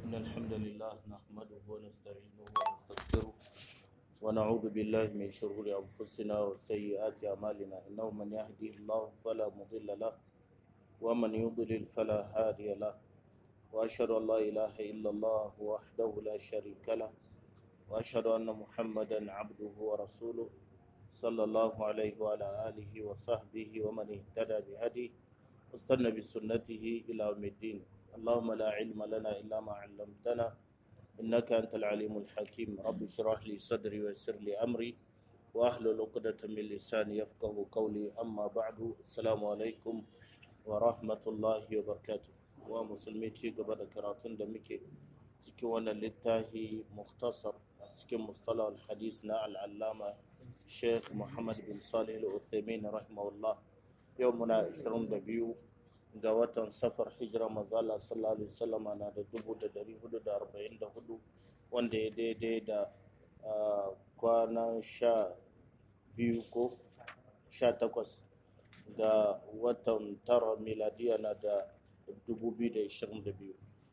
إن الحمد لله نحمده ونستعينه ونستغفره ونعوذ بالله من شرور أنفسنا وسيئات أعمالنا إنه من يهدي الله فلا مضل له ومن يضلل فلا هادي له وأشهد أن لا إله إلا الله وحده لا شريك له وأشهد أن محمدا عبده ورسوله صلى الله عليه وعلى آله وصحبه ومن اهتدى بهديه واستنى بسنته إلى يوم الدين اللهم لا علم لنا إلا ما علمتنا إنك أنت العليم الحكيم رب اشرح لي صدري ويسر لي أمري وأحلل عقدة من لساني يفقه قولي أما بعد السلام عليكم ورحمة الله وبركاته ومسلمي ci gaba da karatun da muke cikin wannan littafi mukhtasar cikin mustalah al-hadis na al-allama Sheikh Muhammad bin Salih al-Uthaymeen rahimahullah yau muna 22 ga watan safar hijira mazala sallallahu alaihi wasallama na da 1444 wanda ya daidai da kwanan sha biyu ko sha takwas ga watan tara miladiya na da 2022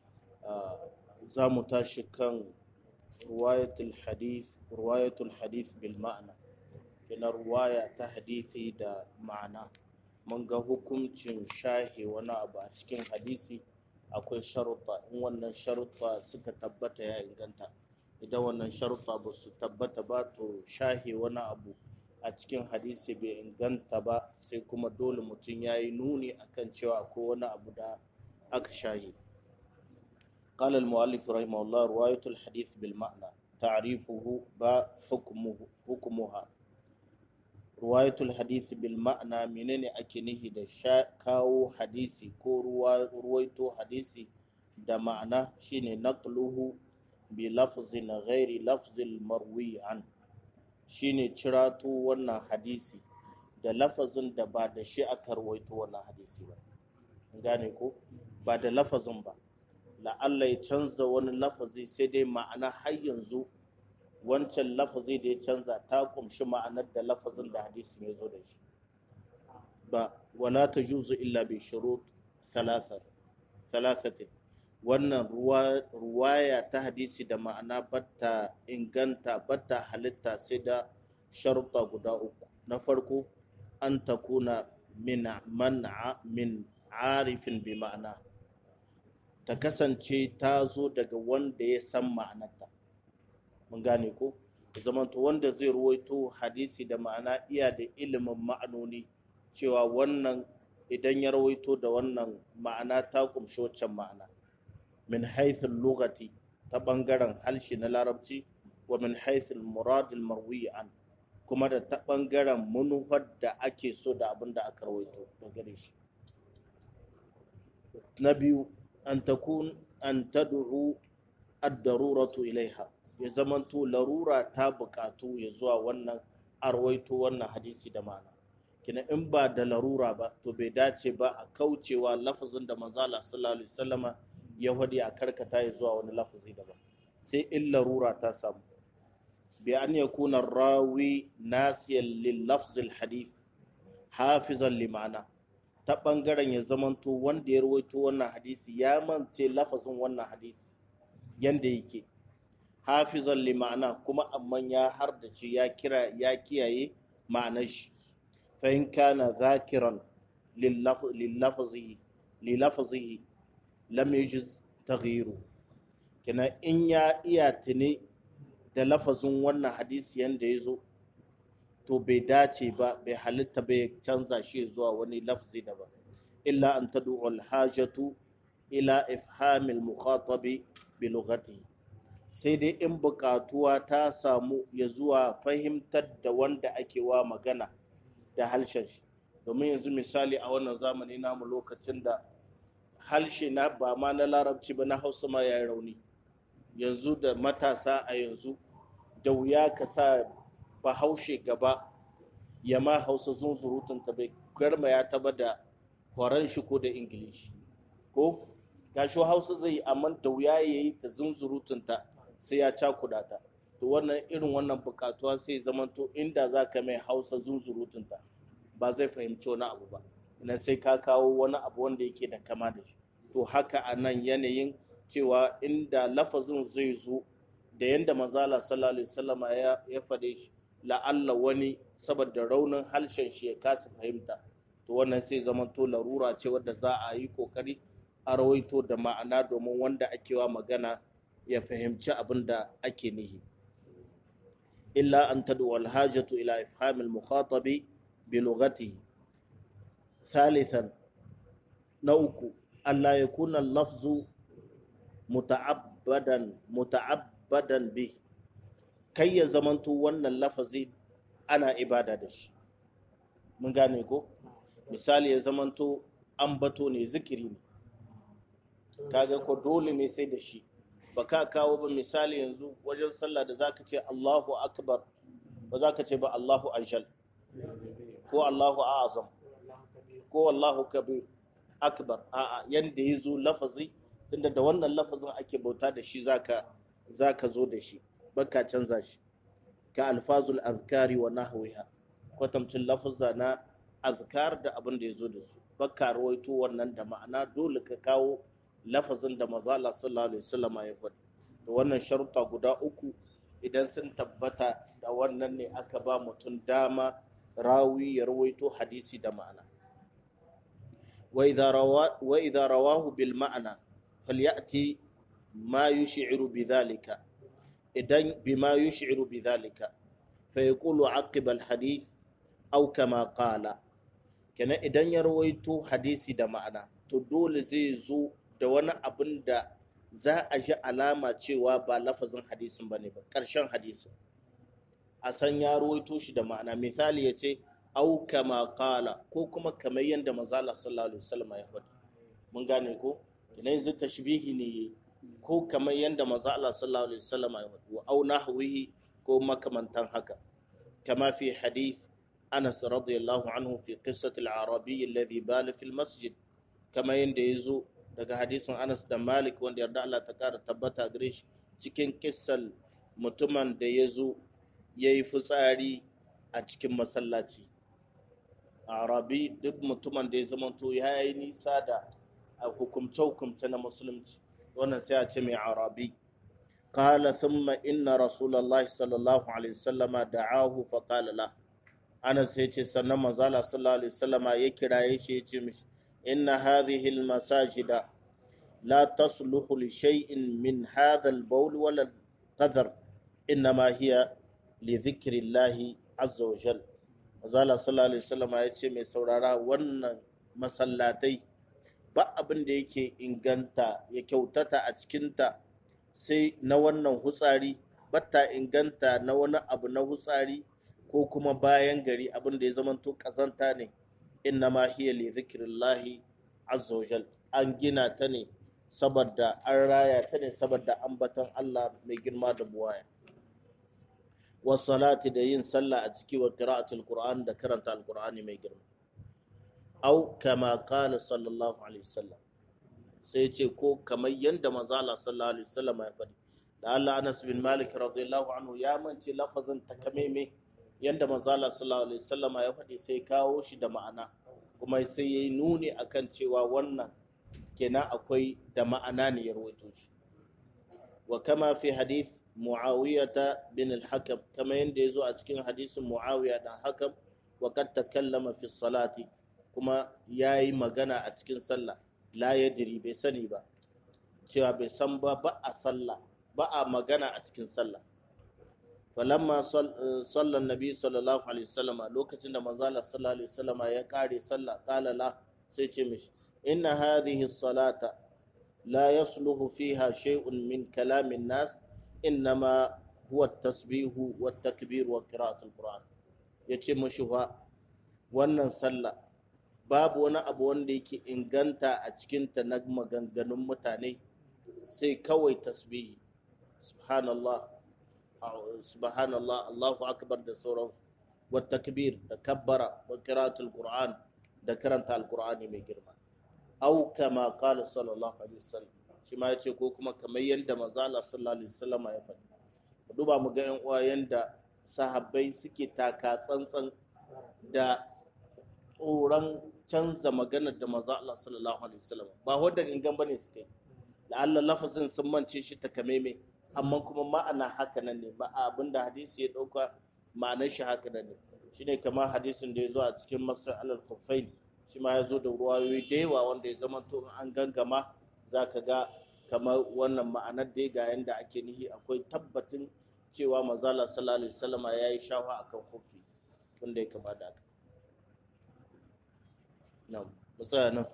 za mu tashi kan ruwayatul hadith ruwayatul hadith bil ma'ana kina ruwaya ta hadithi da ma'ana mun ga hukuncin shahe wani abu a cikin hadisi akwai sharuɗa in wannan sharuɗa suka tabbata ya inganta idan wannan sharuɗa ba su tabbata ba to shahe wani abu a cikin hadisi bai inganta ba sai kuma dole mutum ya yi nuni akan cewa akwai wani abu da aka shahe قال المؤلف رحمه الله رواية الحديث بالمعنى تعريفه با حكمه حكمها ruwayatul hadisi bil ma'ana menene ake nihi da sha kawo hadisi ko ruwaito hadisi da ma'ana shine naqluhu bi lafzin ghairi lafzil marwi an shine cirato wannan hadisi da lafazin da ba da shi aka ruwaito wannan hadisi ba gane ko ba da lafazin ba la'alla ya canza wani lafazi sai dai ma'ana har yanzu wancan lafazi da ya canza ta kumshi ma'anar da lafazin da hadisi ya zo da shi ba wala ta juzu illa bi shurut salasatin wannan ruwaya ta hadisi da ma'ana batta inganta batta halitta sai da sharuɗa guda uku na farko an takuna min man'a min arifin bi ma'ana ta kasance ta zo daga wanda ya san ma'anarta mun gane ko zamanto wanda zai ruwaito hadisi da ma'ana iya da ilimin ma'anoni cewa wannan idan ya rawaito da wannan ma'ana ta kumshi waccan ma'ana min haithul lugati ta bangaren halshi na larabci wa min haithul muradil marwi an kuma da ta bangaren manufar da ake so da abin da aka rawaito da gare shi na biyu an takun an tad'u ad-daruratu ilaiha ya zamanto larura ta bukatu ya zuwa wannan arwaito wannan hadisi da mana kina in ba da larura ba to bai dace ba a kaucewa lafazin da manzala sallallahu alaihi wasallama ya hadi a karkata ya zuwa wani lafazi daban sai in larura ta samu bi an yakuna rawi nasiyan lil lafzil hadith hafizan limana ta bangaren ya zamanto wanda ya rawaito wannan hadisi ya mance lafazin wannan hadisi yanda yake hafizan li ma'ana kuma amma ya hardace ya kira ya kiyaye ma'anar shi fa in kana zakiran lillafzihi lilafzihi lam yujiz taghyiru kina in ya iya tuni da lafazin wannan hadisi yanda ya zo to bai dace ba bai halitta bai canza shi zuwa wani lafzi daban illa an tad'u al-hajatu ila ifhamil mukhatabi bi lughatihi sai dai in buƙatuwa ta samu ya zuwa fahimtar da wanda ake wa magana da harshen shi domin yanzu misali a wannan zamani namu lokacin da harshe na ba ma na larabci ba na hausa ma ya yi rauni yanzu da matasa a yanzu da wuya ka sa bahaushe gaba ya ma hausa zunzurutun ta bai garma ya taba da horon shi ko da ingilishi ko gashi hausa zai amma da wuya ya yi ta zunzurutun ta sai ya cakuda ta to wannan irin wannan bukatuwa sai zamanto inda za ka mai hausa zunzurutunta ba zai fahimci wani abu ba na sai ka kawo wani abu wanda yake da kama da shi to haka a nan yanayin cewa inda lafazin zai zo da yanda manzala sallallahu alaihi wasallama ya ya fade shi la'alla wani saboda raunin halshen shi ya kasa fahimta to wannan sai zama to larura ce wadda za a yi kokari a rawaito da ma'ana domin wanda ake wa magana ya fahimci abin da ake nihi illa an tad'u al-hajatu ila ifham al-mukhatabi bi lughatihi thalithan na uku alla yakuna al-lafzu muta'abbadan muta'abbadan bi kai ya zamanto wannan lafazi ana ibada da shi mun gane ko misali ya zamanto ambato ne zikiri ne kaga ko dole ne sai da shi ba ka kawo ba misali yanzu wajen sallah da zaka ce Allahu akbar ba zaka ce ba Allahu ajal ko Allahu azam ko Allahu kabir akbar a'a yanda yazo lafazi tunda da wannan lafazin ake bauta da shi zaka zaka zo da shi baka canza shi ka alfazul azkari wa nahwiha kwatamcin lafazza na azkar da abin da yazo da su baka rawaito wannan da ma'ana dole ka kawo lafazin da mazala sallallahu alaihi wasallam ya faɗi da wannan sharuɗa guda uku idan sun tabbata da wannan ne aka ba mutum dama rawi ya rawaito hadisi da ma'ana wa idza rawahu bil ma'ana falyati ma yush'iru bidhalika idan bima yush'iru bidhalika fa yaqulu aqiba al hadith aw kama qala kenan idan ya rawaito hadisi da ma'ana to dole zai zo da wani abin da za a ji alama cewa ba lafazin hadisin ba ne ba ƙarshen hadisin a san ya ruwaito shi da ma'ana misali ya ce au kama kala ko kuma kamar yadda mazala sallallahu alaihi wasallam ya faɗi mun gane ko ina yanzu tashbihi ne ko kamar yadda mazala sallallahu alaihi wasallam ya faɗi wa au nahwihi ko makamantan haka kama fi hadith Anas radiyallahu anhu fi qissati al-arabi alladhi bala fi al-masjid kama yadda yazo daga hadisin Anas da Malik wanda yarda Allah ta kara tabbata gare shi cikin kissal mutumin da ya zo ya yi fitsari a cikin masallaci. Arabi duk mutumin da ya zamanto ya yi nisa da hukumce-hukumce na musulunci wannan sai a ce mai arabi. Kala thumma inna Rasulallah sallallahu alaihi wasallama da'ahu fa qala la Anas ya ce sannan manzala sallallahu alaihi wasallama ya kiraye shi ya ce mishi إن هذه المساجد لا تصلح لشيء من هذا البول ولا القذر إنما هي لذكر الله عز وجل Azala sallallahu alaihi wasallam ya ce mai saurara wannan masallatai ba abin da yake inganta ya kyautata a cikinta sai na wannan hutsari batta inganta na wani abu na hutsari ko kuma bayan gari abin da ya zamanto kazanta ne innama hiya li zikrillahi azza wajal an gina ta ne saboda an raya ta ne saboda ambaton Allah mai girma da buwaya wa salati da yin sallah a ciki wa qira'atul qur'an da karanta alqur'ani mai girma au kama qala sallallahu alaihi wasallam sai ce ko kamar yanda manzo Allah sallallahu alaihi wasallam ya faɗi da Allah Anas bin Malik radiyallahu anhu ya mance lafazin takameme yadda manzala sallallahu alaihi wasallama ya faɗi sai kawo shi da ma'ana kuma sai yayi nuni akan cewa wannan kenan akwai da ma'ana ne ya rawaito shi wa kama fi hadith muawiyata bin al-hakam kama yanda yazo a cikin hadisin muawiya dan hakam wa kad takallama fi salati kuma yayi magana a cikin sallah la yadri bai sani ba cewa bai san ba ba a sallah ba a magana a cikin sallah falamma sallan nabi sallallahu alaihi wasallam lokacin da manzo Allah sallallahu alaihi wasallam ya kare sallah qala la sai ce mishi inna hadhihi salata la yasluhu fiha shay'un min kalamin nas innama huwa at-tasbihu wat-takbir wa qira'atul qur'an yace mishi fa wannan sallah babu wani abu wanda yake inganta a cikinta na maganganun mutane sai kawai tasbihi subhanallah subhanallah Allahu akbar da sauransu wa takbir da kabbara wa qira'atul qur'an da karanta alqur'ani mai girma au kama qala sallallahu alaihi wasallam shi ma yace ko kuma kamar yanda manzo Allah sallallahu alaihi wasallam ya faɗi duba mu ga yan uwa yanda sahabbai suke taka tsantsan da tsoron canza maganar da manzo Allah sallallahu alaihi wasallam ba wanda gangan bane suke la'alla lafazin sun mance shi takameme amma kuma ma'ana haka nan ne ba abinda hadisi ya dauka ma'anar shi haka nan ne shine kamar hadisin da ya zo a cikin masar alal kufain shi ma ya zo da ruwayoyi da yawa wanda ya zama to an gangama za ka ga kamar wannan ma'anar dai ga yanda ake nihi akwai tabbatin cewa manzala sallallahu alaihi wasallama ya yi shafa akan kufi wanda ya kama da haka na'am musaya nan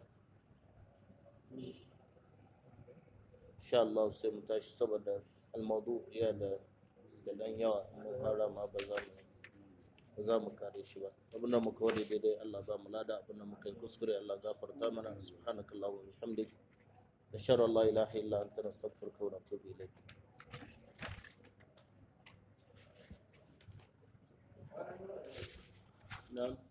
insha Allah sai mu tashi saboda almaudu iya da da dan yawa mun fara ma ba za mu ba za mu kare shi ba abin da muka wade daidai Allah ba mu lada abin da muka yi kuskure Allah gafarta mana subhanakallahu wa bihamdik nashara la ilaha illa anta nastaghfiruka wa natubu ilayk na'am